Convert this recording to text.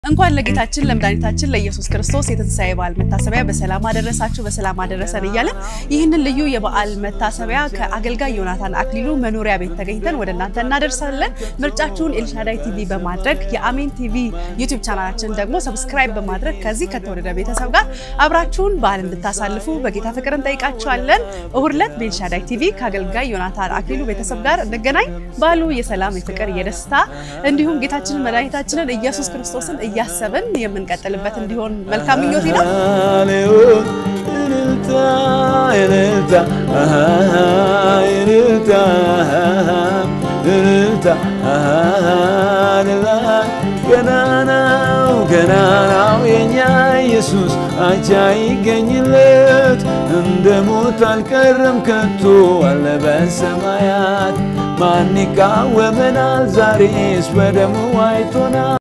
እንኳን ለጌታችን ለመድኃኒታችን ለኢየሱስ ክርስቶስ የትንሣኤ በዓል መታሰቢያ በሰላም አደረሳችሁ በሰላም አደረሰን እያለን ይህንን ልዩ የበዓል መታሰቢያ ከአገልጋይ ዮናታን አክሊሉ መኖሪያ ቤት ተገኝተን ወደ እናንተ እናደርሳለን። ምርጫችሁን ኤልሻዳይ ቲቪ በማድረግ የአሜን ቲቪ ዩቲዩብ ቻናላችን ደግሞ ሰብስክራይብ በማድረግ ከዚህ ከተወደደ ቤተሰብ ጋር አብራችሁን በዓል እንድታሳልፉ በጌታ ፍቅር እንጠይቃችኋለን። እሁድ ዕለት በኤልሻዳይ ቲቪ ከአገልጋይ ዮናታን አክሊሉ ቤተሰብ ጋር እንገናኝ። በዓሉ የሰላም የፍቅር፣ የደስታ እንዲሁም ጌታችንን መድኃኒታችንን ኢየሱስ ክርስቶስን እያሰብን የምንቀጥልበት እንዲሆን መልካም ምኞቴ ነው። እልልታ እልልታ እልልታ እልልታ ገናናው ገናናው የኛ ኢየሱስ አቻ ይገኝለት እንደ ሞት አልቀረም ከቶ አለ በሰማያት ማን ይቃወመናል ዛሬስ በደሙ አይቶናል